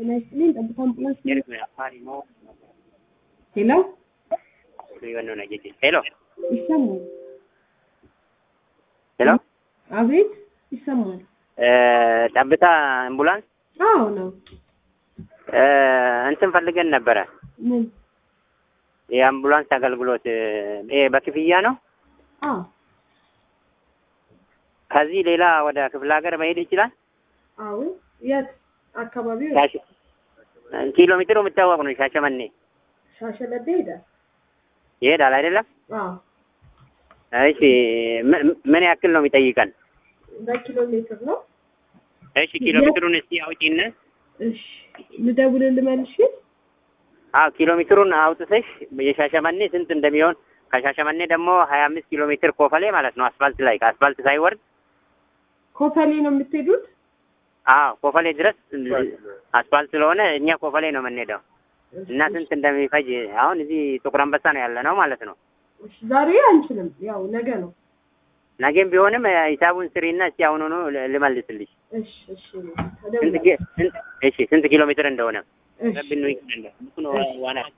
ጤና ይስጥልኝ። ጠብታ አምቡላንስ ሄሎ፣ ሄሎ ይሰማል? ሄሎ አቤት፣ ይሰማል? ጠብታ አምቡላንስ አዎ ነው። እንትን ፈልገን ነበረ። ምን? የአምቡላንስ አገልግሎት ይሄ በክፍያ ነው። አዎ ከዚህ ሌላ ወደ ክፍለ ሀገር መሄድ ይችላል። አዎ። የት አካባቢው? ሻሸ- ኪሎ ሜትሩ የሚታወቅ ነው። ሻሸመኔ ሻሸመኔ ሄዳል? ይሄዳል አይደለም? አዎ። እሺ ምን- ምን ያክል ነው የሚጠይቀን? በኪሎ ሜትር ነው። እሺ ኪሎ ሜትሩን እስቲ አውጪና እሺ፣ ልደውልልህ መልሼ። አዎ ኪሎ ሜትሩን አውጥተሽ የሻሸመኔ ስንት እንደሚሆን ከሻሸመኔ ደግሞ ሀያ አምስት ኪሎ ሜትር ኮፈሌ ማለት ነው። አስፋልት ላይ ከአስፋልት ሳይወርድ ኮፈሌ ነው የምትሄዱት? አዎ ኮፈሌ ድረስ አስፋልት ስለሆነ እኛ ኮፈሌ ነው የምንሄደው እና ስንት እንደሚፈጅ አሁን እዚህ ጥቁር አንበሳ ነው ያለ ነው ማለት ነው። እሺ፣ ዛሬ አንችልም፣ ያው ነገ ነው። ነገም ቢሆንም ሂሳቡን ስሪና እስቲ አሁኑኑ ል- ልመልስልሽ። እሺ፣ እሺ፣ ስንት ተደውላለሁ። ኪ- ስንት- እሺ ስንት ኪሎ ሜትር እንደሆነ እሺ፣ ረብኑ ይክንለ ዋና